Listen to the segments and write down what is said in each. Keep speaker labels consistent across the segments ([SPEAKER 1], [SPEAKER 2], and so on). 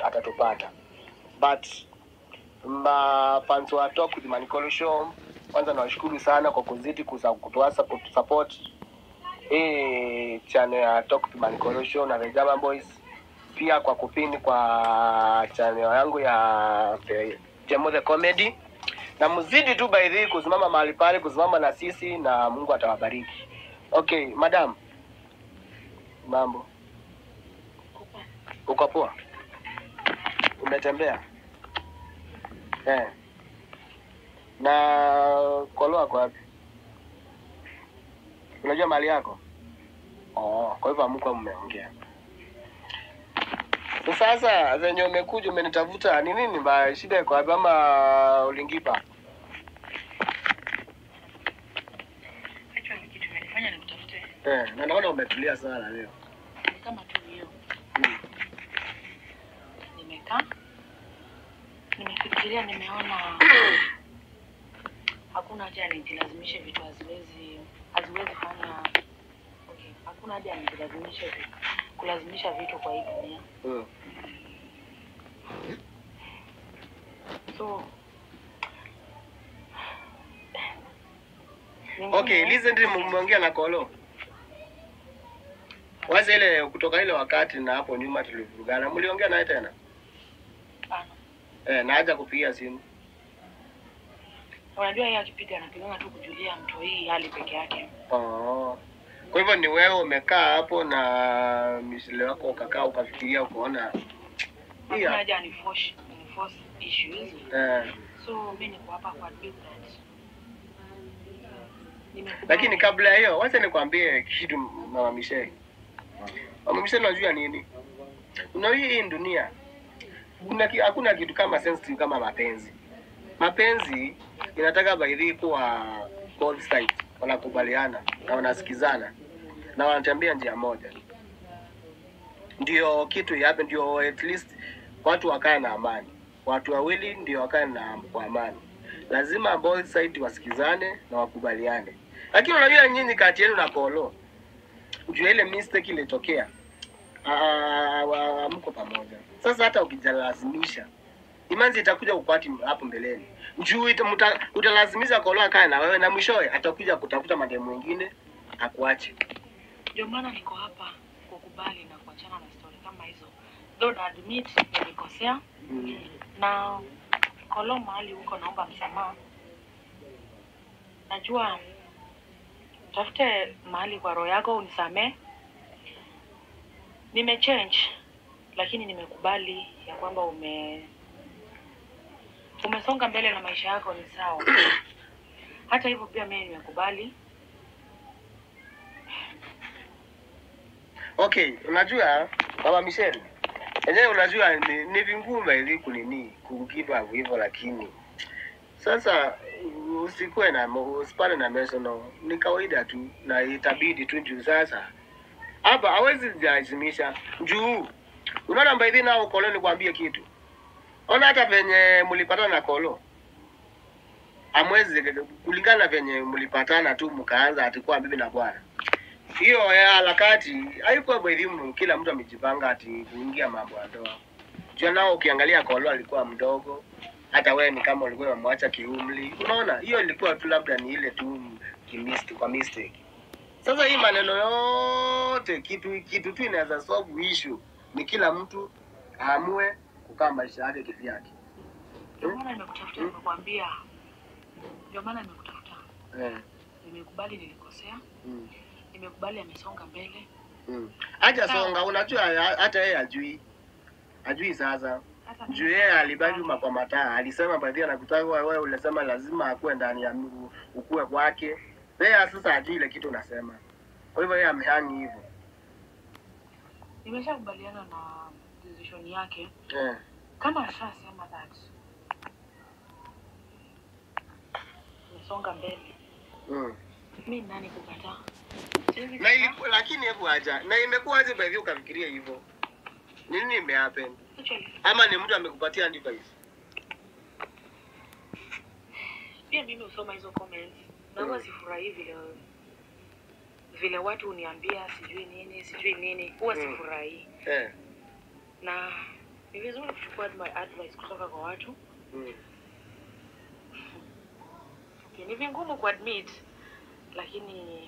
[SPEAKER 1] atatupata but mafans wa Talk with Manicolo Show, kwanza nawashukuru sana kwa kuzidi kusa- kutoa support, support hii channel ya Talk with Manicolo Show na The German Boys, pia kwa kupini kwa channel yangu ya The Jemo the Comedy, na mzidi tu by the way kusimama mahali pale, kusimama na sisi na Mungu atawabariki. Okay, madam, mambo, uko poa? Umetembea eh? Na kolo wako wapi? Unajua mali yako? Oh, kwa hivyo hamkuwa mmeongea. So Sasa zenye umekuja umenitafuta ni nini mbaya? Shida iko wapi ama ulingipa?
[SPEAKER 2] Actually, kitu imenifanya nikutafute
[SPEAKER 1] Eh, na naona umetulia sana leo.
[SPEAKER 2] ni kama tu hiyo,
[SPEAKER 1] Mm.
[SPEAKER 2] nimekaa nimefikiria, nimeona hakuna haja nijilazimishe vitu haziwezi haziwezi fanya okay, hakuna haja nijilazimishe vi- kulazimisha vitu kwa hii dunia
[SPEAKER 1] Mm.
[SPEAKER 2] so
[SPEAKER 1] Okay,
[SPEAKER 2] Ningine-
[SPEAKER 1] recently mmeongea na Kolo. Waza ile kutoka ile wakati na hapo nyuma tulivurugana. Mliongea naye tena?
[SPEAKER 2] Hapana.
[SPEAKER 1] Eh, na haja kupiga simu.
[SPEAKER 2] Unajua yeye akipiga anapigana tu kujulia mtu hii hali peke yake.
[SPEAKER 1] Oh. Kwa hivyo ni wewe umekaa hapo na misile wako ukakaa ukafikiria ukaona
[SPEAKER 2] Hakuna
[SPEAKER 1] Iya.
[SPEAKER 2] haja ni force ni force issues.
[SPEAKER 1] eh,
[SPEAKER 2] So mimi niko hapa kwa admit that. Nimekubali.
[SPEAKER 1] lakini kabla ya hiyo wacha nikwambie kitu mama Michelle. Mama Michelle unajua nini? Unajua hii dunia kuna ki- hakuna kitu kama sensitive kama mapenzi. Mapenzi inataka baidhi kuwa both sides wanakubaliana na wanasikizana na wanatembea njia moja, ndio kitu yape, ndio at least watu wakae na amani. Watu wawili ndio wakae na kwa amani, lazima both sides wasikizane na wakubaliane. Lakini unajua nyinyi kati yenu na Kolo, juu ya ile mistake ilitokea, ah, wa- mko pamoja. Sasa hata ukijalazimisha imanzi itakuja kupati hapo mbeleni juu ita- muta- utalazimisha Kolo akae na wewe na mwishowe atakuja kutafuta mademu mwingine akuache.
[SPEAKER 2] Ndio maana niko hapa kukubali na kuachana na story kama hizo. Though na admit nilikosea
[SPEAKER 1] Mm.
[SPEAKER 2] na Kolo mahali huko naomba msamaha. Najua tafute mahali kwa roho yako unisamee. Nimechange lakini nimekubali ya kwamba ume umesonga mbele na maisha yako ni sawa. Hata hivyo pia mimi nimekubali.
[SPEAKER 1] Okay, unajua mama Michelle, enyewe unajua ni, ni vinguma ili kunini kugive up hivyo, lakini sasa usikuwe na usipane na mesono, ni kawaida tu na itabidi tu juu sasa hapa hawezi jilazimisha juu unaona mbaidhi nao Kolo, nikwambie kitu, ona hata venye mlipatana na Kolo amwezi kulingana na venye mlipatana tu mkaanza atikuwa bibi na bwana hiyo ya harakati haikuwa muhimu. Kila mtu amejipanga ati kuingia mambo ya ndoa. Jua nao ukiangalia Kolo alikuwa mdogo, hata wewe ni kama ulikuwa umemwacha kiumri. Unaona, hiyo ilikuwa tu labda ni ile tu kimist kwa mistake. Sasa hii maneno yote kitu kitu tu inaweza solve issue ni kila mtu aamue kukaa maisha yake kivyake.
[SPEAKER 2] Ndio maana nimekutafuta, nimekwambia. Ndio maana nimekutafuta.
[SPEAKER 1] Eh.
[SPEAKER 2] Nimekubali nilikosea,
[SPEAKER 1] Mm.
[SPEAKER 2] nimekubali amesonga mbele.
[SPEAKER 1] Mm. Acha songa, unajua ha- hata yeye ajui. Ajui sasa.
[SPEAKER 2] Hata
[SPEAKER 1] juu yeye alibaki kwa mataa, alisema baadhi anakutaka wewe, ulisema lazima akuwe ndani ya miguu ukue kwake. Yeye sasa ajui ile kitu unasema, kwa hivyo yeye amehangi hivyo
[SPEAKER 2] nimeshakubaliana na decision yake.
[SPEAKER 1] eh.
[SPEAKER 2] Kama ashasema that nimesonga mbele,
[SPEAKER 1] mm.
[SPEAKER 2] mi nani kukataa? Siwezi
[SPEAKER 1] na
[SPEAKER 2] kataa.
[SPEAKER 1] ilikuwa lakini hebu aja na imekuwaje baadhi ukafikiria hivyo? Nini imehappen?
[SPEAKER 2] Actually,
[SPEAKER 1] Ama ni mtu amekupatia advice?
[SPEAKER 2] pia mimi husoma hizo comments na huwa sifurahii vile vile watu huniambia sijui nini sijui nini, huwa
[SPEAKER 1] Mm.
[SPEAKER 2] sifurahii
[SPEAKER 1] Eh.
[SPEAKER 2] na ni vizuri kuchukua advi- advice kutoka kwa watu
[SPEAKER 1] Mm.
[SPEAKER 2] okay, ni vingumu kuadmit lakini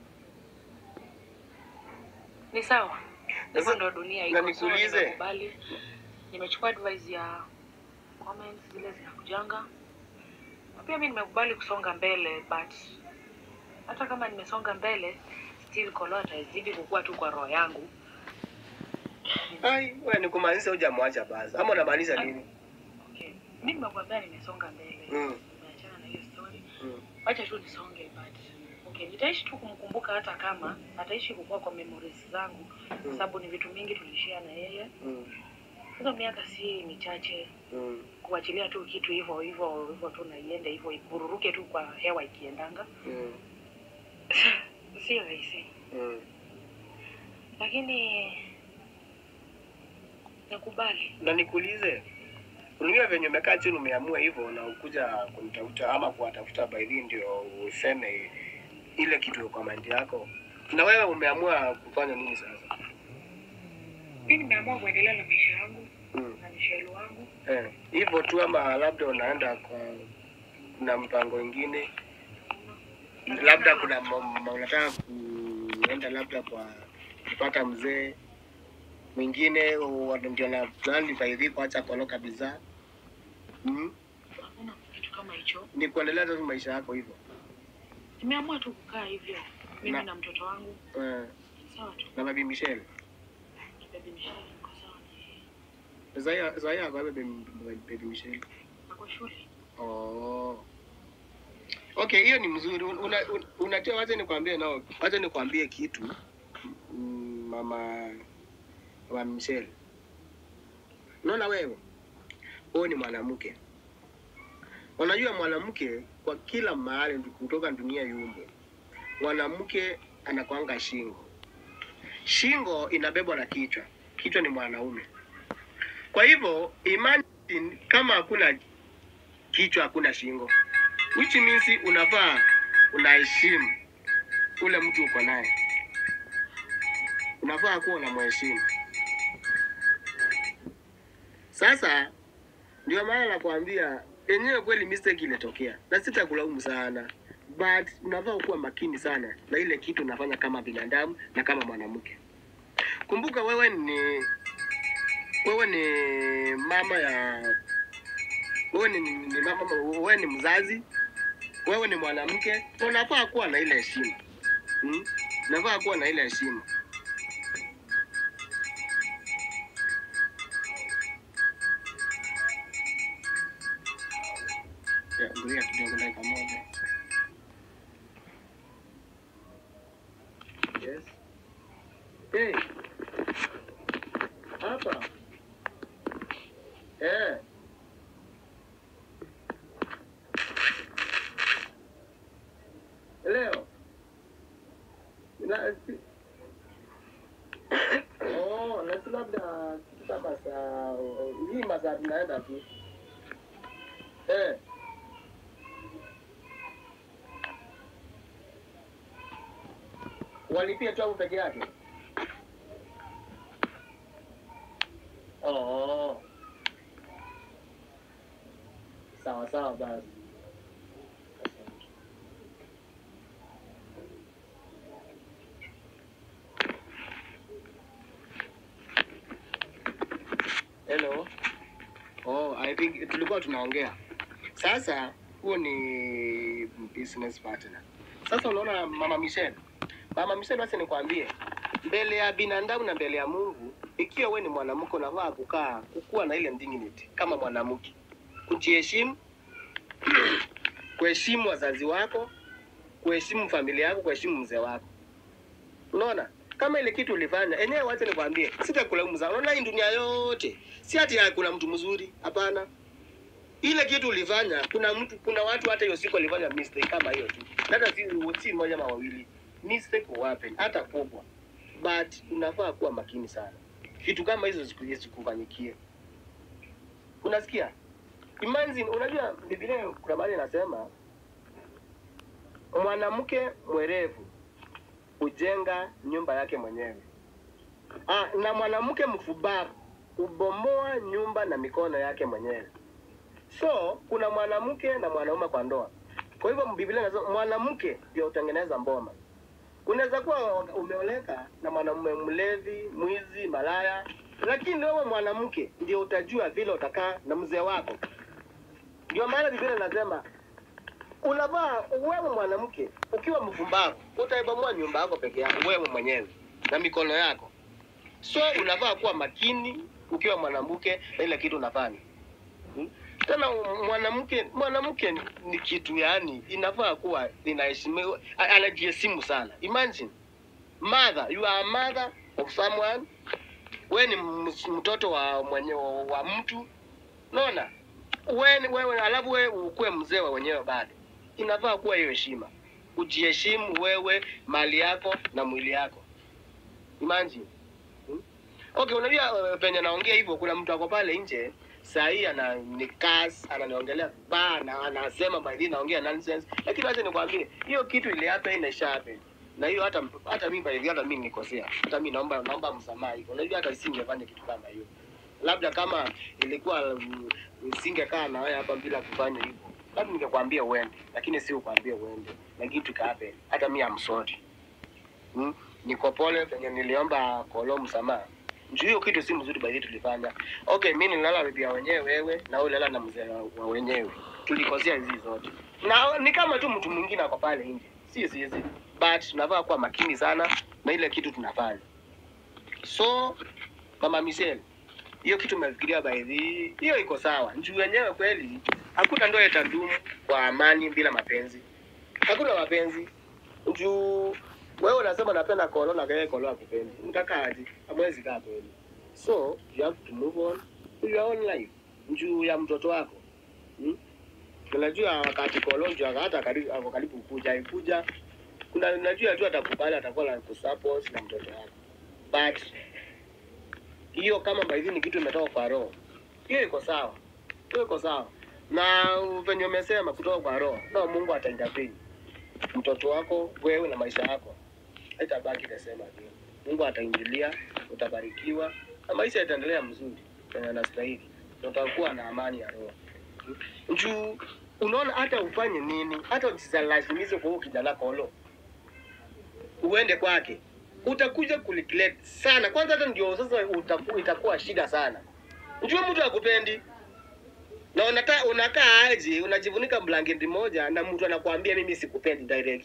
[SPEAKER 2] ni sawa hivyo
[SPEAKER 1] Sasa,
[SPEAKER 2] ndo dunia
[SPEAKER 1] na
[SPEAKER 2] iko. So,
[SPEAKER 1] nikuulize.
[SPEAKER 2] nimekubali nimechukua advice ya comments zile zinakujanga na pia mi nimekubali kusonga mbele but hata kama nimesonga mbele still kolo atazidi kukua tu kwa roho yangu
[SPEAKER 1] Ai, wewe ni kumaanisha hujamwacha basi. Ama unamaanisha nini?
[SPEAKER 2] okay. mi nimekuambia nimesonga mbele
[SPEAKER 1] Mm.
[SPEAKER 2] nimeachana na hiyo story
[SPEAKER 1] Mm.
[SPEAKER 2] wacha tu nisonge but okay nitaishi tu kumkumbuka hata kama ataishi kukua kwa memories zangu kwa sababu ni vitu mingi tulishia na yeye
[SPEAKER 1] Mm.
[SPEAKER 2] hizo miaka si michache
[SPEAKER 1] Mm.
[SPEAKER 2] kuachilia tu kitu hivyo hivyo hivyo tu na iende hivyo ibururuke tu kwa hewa ikiendanga
[SPEAKER 1] Mm.
[SPEAKER 2] sio rahisi
[SPEAKER 1] Mm.
[SPEAKER 2] lakini nakubali
[SPEAKER 1] Na nikuulize, unajua venye umekaa chini umeamua hivyo na ukuja kunitafuta ama kuwatafuta by the ndio useme ile kitu kwa mind yako, na wewe umeamua kufanya nini sasa?
[SPEAKER 2] mi nimeamua kuendelea na maisha yangu
[SPEAKER 1] Mm.
[SPEAKER 2] na misheli wangu
[SPEAKER 1] Eh, hivyo tu ama labda unaenda kwa kuna mpango ingine, labda kuna ma- ma- unataka kuenda labda kwa kupata mzee mwingine wa- ndio na plani faidhi kuacha kolo kabisa. Mm.
[SPEAKER 2] hakuna kitu kama hicho
[SPEAKER 1] Ni kuendelea tu maisha yako hivyo.
[SPEAKER 2] nimeamua tu kukaa hivyo mimi
[SPEAKER 1] Na-
[SPEAKER 2] na, mtoto wangu
[SPEAKER 1] Eh,
[SPEAKER 2] sawa tu
[SPEAKER 1] na baby Michelle.
[SPEAKER 2] baby misheli niko sawa
[SPEAKER 1] Zaya Zaya kwa baby baby Michelle.
[SPEAKER 2] ako shule
[SPEAKER 1] Oh. Okay, hiyo ni mzuri. Un- Una, un, unajua wacha nikwambie nao. Wacha nikwambie kitu. Mm, Mama mama Michelle. Unaona wewe? Wewe ni mwanamke. Unajua mwanamke kwa kila mahali kutoka dunia yumbo. Mwanamke anakwanga shingo. Shingo inabebwa na kichwa. Kichwa ni mwanaume. Kwa hivyo imagine kama hakuna kichwa hakuna shingo which means unafaa unaheshimu ule mtu uko naye unafaa kuwa unamheshimu sasa ndio maana nakwambia yenyewe kweli mistake ilitokea na sitakulaumu sana but unafaa kuwa makini sana na ile kitu unafanya kama binadamu na kama mwanamke kumbuka wewe ni wewe ni mama ya wewe ni, ni mama, wewe ni mzazi, wewe ni mwanamke, na unafaa kuwa na ile heshima hmm? Unafaa kuwa na ile heshima. Ya, Ngoja kidogo dakika moja. Yes. Hey. Hapa. Eh. Leo. Na si... Oh, na si labda kitu kama saa hii masaa tunaenda tu. Eh. Walipia tu au peke yake? Oh. Sawa sawa basi. Asante. Hello. Oh, I think tulikuwa tunaongea. Sasa huo ni business partner. Sasa unaona Mama Michelle. Mama Michelle, basi nikwambie, mbele ya binadamu na mbele ya Mungu, ikiwa we ni mwanamke unafaa kukaa kukuwa na ile dignity kama mwanamke, kujiheshimu, kuheshimu wazazi wako, kuheshimu familia yako, kuheshimu mzee wako. Unaona, kama ile kitu ulifanya enyewe, wacha nikwambie, sitakulaumu sana. Unaona, hii dunia yote si ati ya kuna mtu mzuri, hapana. Ile kitu ulifanya, kuna mtu, kuna watu hata hiyo siku walifanya mistake kama hiyo tu, hata si, si moja ama wawili, mistake will happen, hata kubwa, but unafaa kuwa makini sana, vitu kama hizo siku- zisikufanyikie. Unasikia? Imagine, unajua Biblia kuna mahali inasema mwanamke mwerevu hujenga nyumba yake mwenyewe. Ah, na mwanamke mfubavu hubomoa nyumba na mikono yake mwenyewe. So kuna mwanamke na mwanaume kwa ndoa. Kwa hivyo Biblia inasema mwanamke ndio utengeneza mboma. Unaweza kuwa umeoleka na mwanamume mlevi, mwizi, malaya, lakini wewe mwanamke ndio utajua vile utakaa na mzee wako. Ndio maana Biblia inasema unavaa wewe mwanamke ukiwa mfumbavu utaibomoa nyumba yako peke yako wewe mwenyewe na mikono yako. So unavaa kuwa makini ukiwa mwanamke na ile kitu unafanya. Hmm? Tena mwanamke mwanamke ni- ni kitu yani inafaa kuwa inaheshimiwa a- anajiheshimu sana. Imagine mother you are a mother of someone wewe ni ms- mtoto wa mwenye wa, wa mtu naona wewe wewe alafu wewe ukuwe mzee wa wenyewe bado inafaa kuwa hiyo heshima ujiheshimu wewe mali yako na mwili yako imagine hmm? okay unajua uh, penye naongea hivyo kuna mtu ako pale nje saa hii ana nikas ananiongelea vibaya na anasema by the way naongea nonsense lakini acha nikwambie hiyo kitu ile hapa inaisha hapa na hiyo hata hata mimi by the way hata mimi nikosea hata mimi naomba naomba msamaha hivyo unajua hata singefanya kitu kama hiyo labda kama ilikuwa mm, nisingekaa na wewe hapa bila kufanya hivyo labda ningekwambia uende lakini si ukwambie uende na kitu kaape hata mimi am sorry hmm? niko pole penye niliomba kolo msamaha juu hiyo kitu si mzuri baadhi tulifanya okay mi nilala bibi ya wenyewe wewe na wewe ulala na mzee wa- wa wenyewe tulikosea hizi zote na ni kama tu mtu mwingine ako pale nje si sisi but tunafaa kuwa makini sana na ile kitu tunafanya so mama Michelle hiyo kitu umefikiria baidhi hiyo iko sawa juu wenyewe kweli hakuna ndoa itadumu kwa amani bila mapenzi hakuna mapenzi juu wewe unasema napenda kolo na kaya kolo akupendi mtakaaje amwezi kaa kweli so you have to move on to your own life juu ya mtoto wako hmm? unajua wakati kolo ndio hata karibu ako karibu kuja ikuja kuna unajua tu atakubali atakuwa na kusupport na mtoto wako but hiyo kama baidhi ni kitu imetoka kwa roho hiyo iko sawa hiyo iko sawa na venye umesema kutoka kwa roho no mungu ataintervene mtoto wako wewe na maisha yako haitabaki the same again mungu ataingilia utabarikiwa na maisha yataendelea mzuri kwenye anastahili na utakuwa na amani ya roho juu unaona hata ufanye nini hata usizalazimishe kwa huyo kijana kolo uende kwake utakuja kuregret sana kwanza hata ndio sasa utaku, itakuwa shida sana njue mtu akupendi na unata, unakaa aje unajivunika blanketi moja na mtu anakuambia mimi sikupendi direct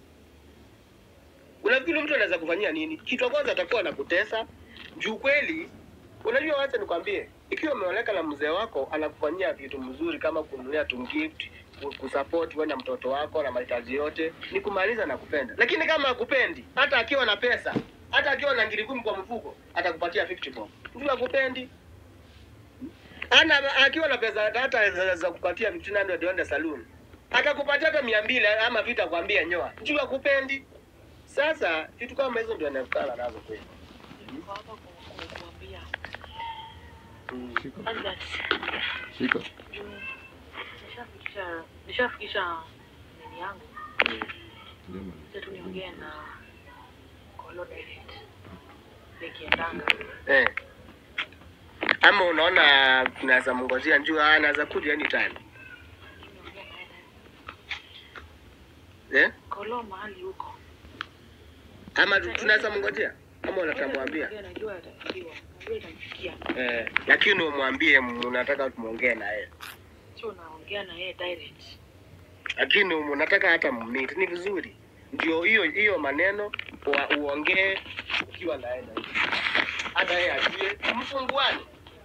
[SPEAKER 1] unafikiri mtu anaweza kufanyia nini kitu ya kwanza atakuwa anakutesa juu kweli unajua wacha nikwambie ikiwa umeoleka na mzee wako anakufanyia vitu mzuri kama kununulia tu gift ku- kusupport wewe na mtoto wako na mahitaji yote ni kumaliza na kupenda lakini kama akupendi hata akiwa na pesa hata akiwa na ngiri kumi kwa mfuko atakupatia 50 bob mtu akupendi ana akiwa na pesa hata za, za kupatia 1500 uende saloon atakupatia hata mia mbili ama vitu akwambia nyoa juu akupendi sasa vitu kama hizo ndio anakutana nazo kweli
[SPEAKER 2] Niko hapa ku- ku- kuambia
[SPEAKER 1] mm.
[SPEAKER 2] and that
[SPEAKER 3] Shika.
[SPEAKER 2] juu nishafikisha nishafikisha nini yangu
[SPEAKER 1] Mm.
[SPEAKER 2] sasa tu niongee na Kolo direct nikiendanga
[SPEAKER 1] Eh. Ama unaona tunaweza mngojea njuu anaweza kuja anytime.
[SPEAKER 2] niongee naye naye.
[SPEAKER 1] Eh?
[SPEAKER 2] Kolo mahali huko
[SPEAKER 1] Ama tu- tunaweza mngojea? Ama unatamwambia?
[SPEAKER 2] Najua- najua atafikiwa najua itamfikia
[SPEAKER 1] Eh, lakini umwambie unataka tumuongee na yeye.
[SPEAKER 2] sio unaongea na yeye direct
[SPEAKER 1] Lakini unataka hata mmit ni vizuri. Ndio hiyo hiyo maneno wa, uongee ukiwa na yeye. na yeye. Hata yeye ajue mfunguane.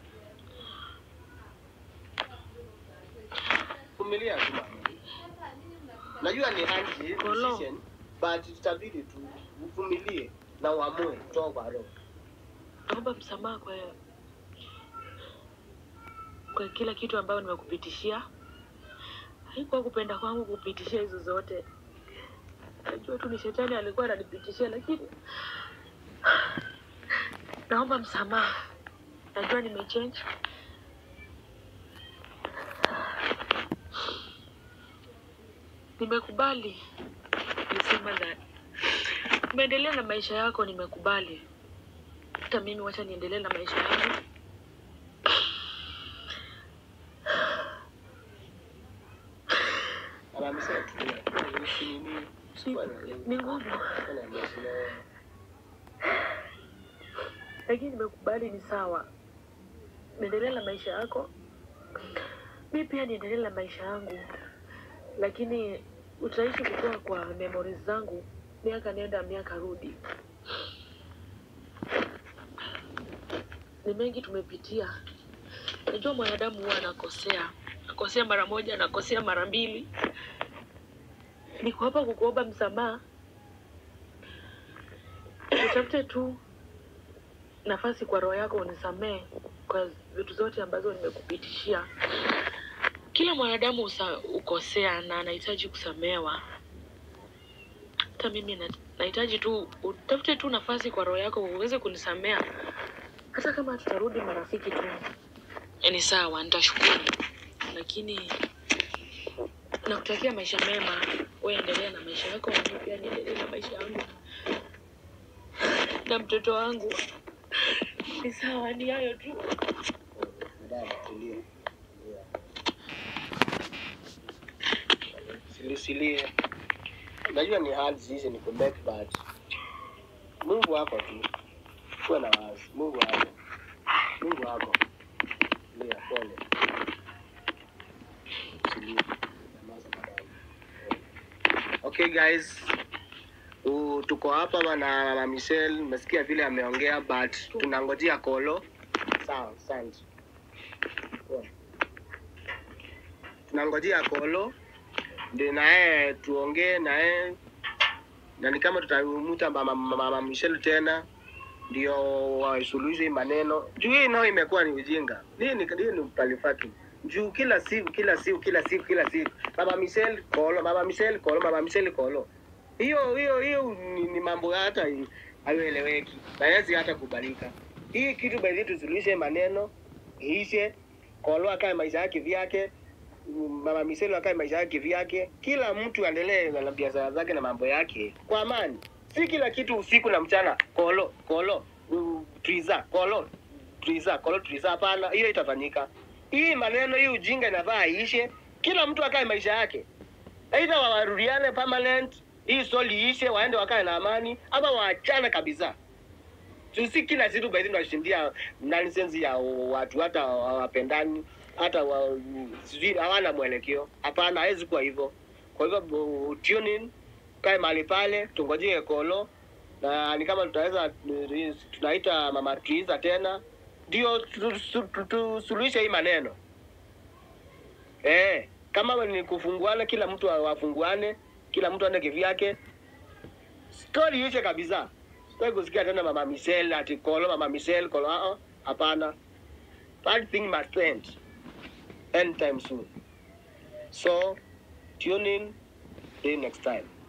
[SPEAKER 1] Vumilia tu. mama. Najua ni hard
[SPEAKER 2] Kolo.
[SPEAKER 1] decision but itabidi tu uvumilie na uamue kutoka kwa roho.
[SPEAKER 2] naomba msamaha kwa kwa kila kitu ambayo nimekupitishia haikuwa kupenda kwangu kupitishia hizo zote najua tu ni shetani alikuwa ananipitishia lakini naomba msamaha najua nimechange nimekubali nisema that umeendelea na maisha yako nimekubali hata mimi wacha niendelee na maisha yangu
[SPEAKER 1] Mama Michelle, tulia. Ni nini?
[SPEAKER 2] Si- ni ngumu
[SPEAKER 1] Bwana amesema.
[SPEAKER 2] lakini nimekubali ni sawa niendelee na maisha yako mi pia niendelee na maisha yangu lakini utaishi kutoa kwa memories zangu miaka nenda miaka rudi ni mengi tumepitia najua mwanadamu huwa anakosea akosea mara moja anakosea mara mbili niko hapa kukuomba msamaha utafute tu nafasi kwa roho yako unisamee kwa vitu zote ambazo nimekupitishia. Kila mwanadamu usa, ukosea na anahitaji kusamewa. Hata mimi na- nahitaji tu utafute tu nafasi kwa roho yako uweze kunisamea, hata kama tutarudi marafiki tu ni sawa, nitashukuru, lakini nakutakia maisha mema. Wewe endelea na maisha yako, na mimi pia niendelee na maisha yangu na mtoto wangu. Ni sawa, ni hayo tu.
[SPEAKER 1] Dada, tulia. Silisilie. Najua ni hard hizi ni kubek but Mungu wako tu. Kuwa na wazi. Mungu wako. Mungu wako. Tulia, pole. Tulia. Nyamaza madam. Okay guys. Uh, tuko hapa na Mama Michelle, nimesikia vile ameongea but tunangojea kolo. Sawa, asante. Poa. tunangojea kolo ndio naye tuongee naye na ni kama tutamuta mama, mama Michelle tena ndio wasuluhishe hii maneno juu hii nao imekuwa ni ujinga hii ni, hii ni palifaki juu kila siku kila siku kila siku kila siku mama Michelle kolo mama Michelle kolo mama Michelle kolo hiyo hiyo hiyo ni, ni mambo hata hayoeleweki na hawezi hata kubalika hii kitu baidhi tusuluhishe maneno iishe kolo akae maisha yake vyake mama Miselo akae maisha yake vyake, kila mtu aendelee na biashara zake na mambo yake kwa amani, si kila kitu usiku na mchana kolo kolo uh, triza kolo triza kolo triza. Hapana, hiyo itafanyika. Hii maneno hii ujinga inafaa iishe, kila mtu akae maisha yake, aidha warudiane permanent, hii stori iishe, waende wakae na amani, ama waachane kabisa. Tusi kila siku baadhi tunashindia nonsense ya watu hata hawapendani hata wa, sijui hawana mwelekeo. Hapana, hawezi kuwa hivyo. Kwa hivyo bu- tune in, kae mahali pale, tungojee kolo na ni kama tutaweza tunaita mama Triza tena ndio tusuluhishe tu, tu, tusuluhishe hii maneno eh, kama ni kufunguana, kila mtu wafunguane, kila mtu aende kivyake, stori ishe kabisa. Sitaki kusikia tena mama Michelle ati kolo mama Michelle kolo. Ah, ah, hapana, that thing must end anytime soon. So tune in, see you next time.